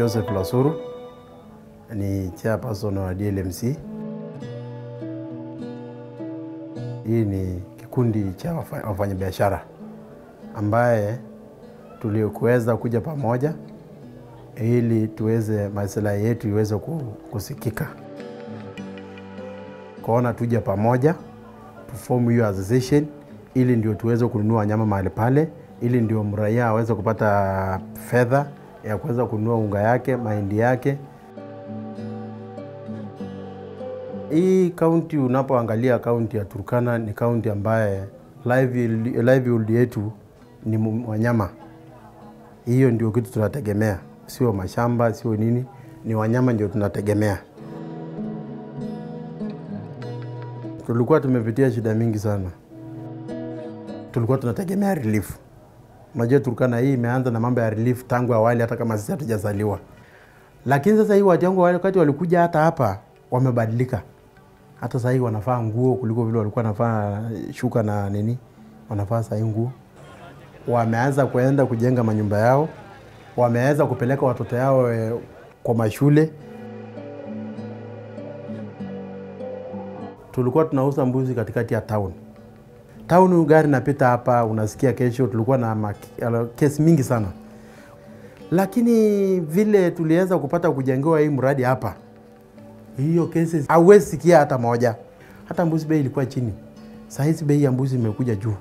Joseph Lasuru, ni chairperson wa DLMC. Hii ni kikundi cha wafa- wafanyabiashara ambaye tulikuweza kuja pamoja ili tuweze maslahi yetu iweze ku- kusikika, kuona tuje pamoja tufomu hiyo association ili ndio tuweze kununua wanyama mahali pale, ili ndio mraia aweze kupata fedha ya kuweza kununua unga yake, mahindi yake. Hii kaunti, unapoangalia kaunti ya Turkana ni kaunti ambaye livelihood livelihood yetu ni mu- wanyama. Hiyo ndio kitu tunategemea, sio mashamba, sio nini, ni wanyama ndio tunategemea. Tulikuwa tumepitia shida mingi sana, tulikuwa tunategemea relief. Unajua Turkana hii imeanza na mambo ya relief tangu awali, hata kama sisi hatujazaliwa. Lakini sasa hii watu wangu wale wakati walikuja hata hapa wamebadilika. Hata sasa hii wanafaa nguo kuliko vile walikuwa wanafaa shuka na nini, wanafaa sasa hii nguo. Wameanza kuenda kujenga manyumba yao, wameanza kupeleka watoto yao eh, kwa mashule. Tulikuwa tunauza mbuzi katikati ya town town, gari napita hapa, unasikia kesho. Tulikuwa na maki- ala- kesi mingi sana, lakini vile tuliweza kupata kujengewa hii mradi hapa, hiyo kesi hauwezi sikia hata moja. Hata mbuzi bei ilikuwa chini, saa hizi bei ya mbuzi imekuja juu.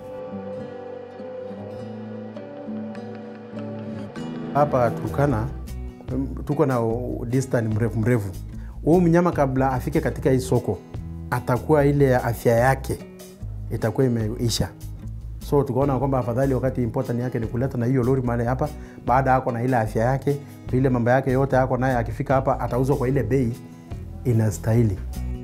Hapa Turkana mm, tuko na u- distance mrefu mrefu. Huyu mnyama kabla afike katika hii soko, atakuwa ile afya yake itakuwa imeisha. So tukaona kwamba afadhali wakati important yake ni kuleta na hiyo lori mahali hapa, baada ako na ile afya yake, ile mambo yake yote ako naye, akifika hapa atauzwa kwa ile bei inastahili.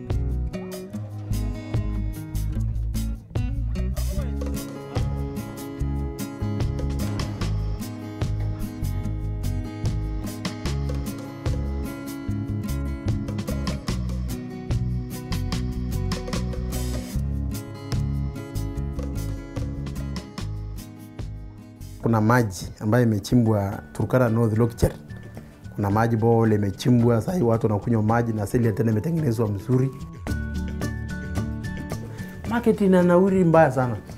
kuna maji ambayo imechimbwa Turkana North Lokicher. Kuna maji bowl imechimbwa, sahii watu wanakunywa maji na seli tena imetengenezwa mzuri. Market ina nauri mbaya sana.